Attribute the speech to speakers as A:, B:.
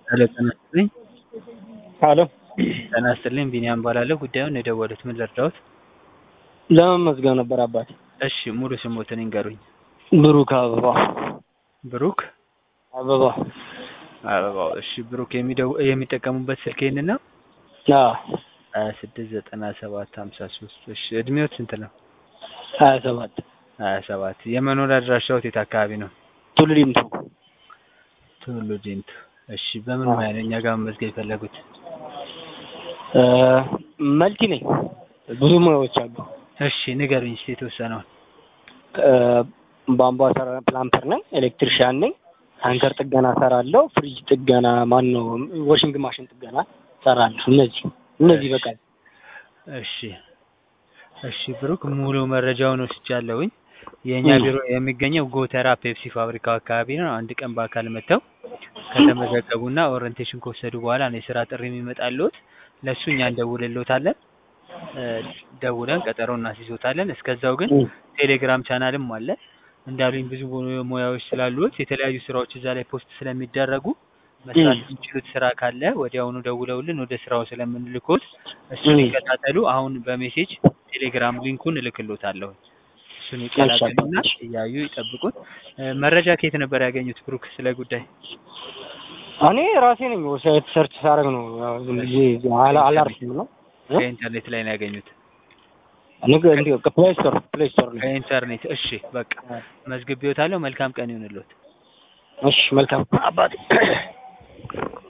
A: ሄሎ ጤና ይስጥልኝ።
B: ሄሎ
A: ጤና ይስጥልኝ ቢኒያም እባላለሁ። ጉዳዩን የደወሉት ምን ልርዳዎት?
B: ለመመዝገብ ነበር አባቴ።
A: እሺ ሙሉ ስሞትን ይንገሩኝ።
B: ብሩክ አበባ
A: ብሩክ
B: አበባ።
A: አበባው። እሺ ብሩክ የሚደው- የሚጠቀሙበት ስልክ ይህንን ነው?
B: አዎ
A: ሀያ ስድስት ዘጠና ሰባት ሀምሳ ሶስት እሺ እድሜዎት ስንት ነው?
B: ሀያ ሰባት
A: ሀያ ሰባት የመኖሪያ አድራሻዎት የት አካባቢ ነው?
B: ቱሉ ዲምቱ።
A: ቱሉ ዲምቱ። እሺ በምን ሙያ ነው እኛ ጋር መመዝገብ የፈለጉት?
B: እ መልቲ ነኝ። ብዙ ሙያዎች አሉ።
A: እሺ ንገሩኝ እስኪ የተወሰነውን።
B: እ ቧንቧ ሰራ ፕላምፐር ነኝ፣ ኤሌክትሪሽያን ነኝ፣ ታንከር ጥገና ሰራለሁ፣ ፍሪጅ ጥገና ማን ነው ዋሽንግ ማሽን ጥገና ሰራለሁ። እነዚህ እነዚህ በቃ
A: እሺ እሺ ብሩክ ሙሉ መረጃውን ወስጃለሁኝ። የእኛ
B: እ
A: ቢሮ የሚገኘው ጎተራ ፔፕሲ ፋብሪካው አካባቢ ነው። አንድ ቀን በአካል መጥተው ከተመዘገቡና ኦሪንቴሽን ከወሰዱ በኋላ ነው የስራ ጥሪ የሚመጣልዎት። ለእሱ እኛ እንደውልልዎታለን። እ ደውለን ቀጠሮ እናስይዞታለን። እስከዛው ግን
B: እ
A: ቴሌግራም ቻናልም አለ። እንዳሉኝ ብዙ ሙያዎች ስላሉት የተለያዩ ስራዎች እዛ ላይ ፖስት ስለሚደረጉ መስራት
B: እ
A: የሚችሉት ስራ ካለ ወዲያውኑ ደውለውልን ወደ ስራው ስለምንልኮት እሱን
B: እ
A: ይከታተሉ። አሁን በሜሴጅ ቴሌግራም ሊንኩን እልክሎታለሁ። እሱን
B: እሺ
A: ይቀላቀሉና
B: አባቴ።
A: እያዩ ይጠብቁት። እ መረጃ ከየት ነበር ያገኙት ብሩክ ስለ ጉዳይ?
B: እኔ ራሴ ነኝ ዌብሳይት ሰርች ሳደርግ ነው ያው ዝም ብዬ አላ- አላርፍም ነው እ
A: ከኢንተርኔት ላይ ነው ያገኙት?
B: ንግ እንዲ ፕሌይ ስቶር ፕሌይ ስቶር ነው።
A: ከኢንተርኔት። እሺ በቃ መዝግቤዎታለሁ። መልካም ቀን ይሁንልዎት።
B: እሺ መልካም አባቴ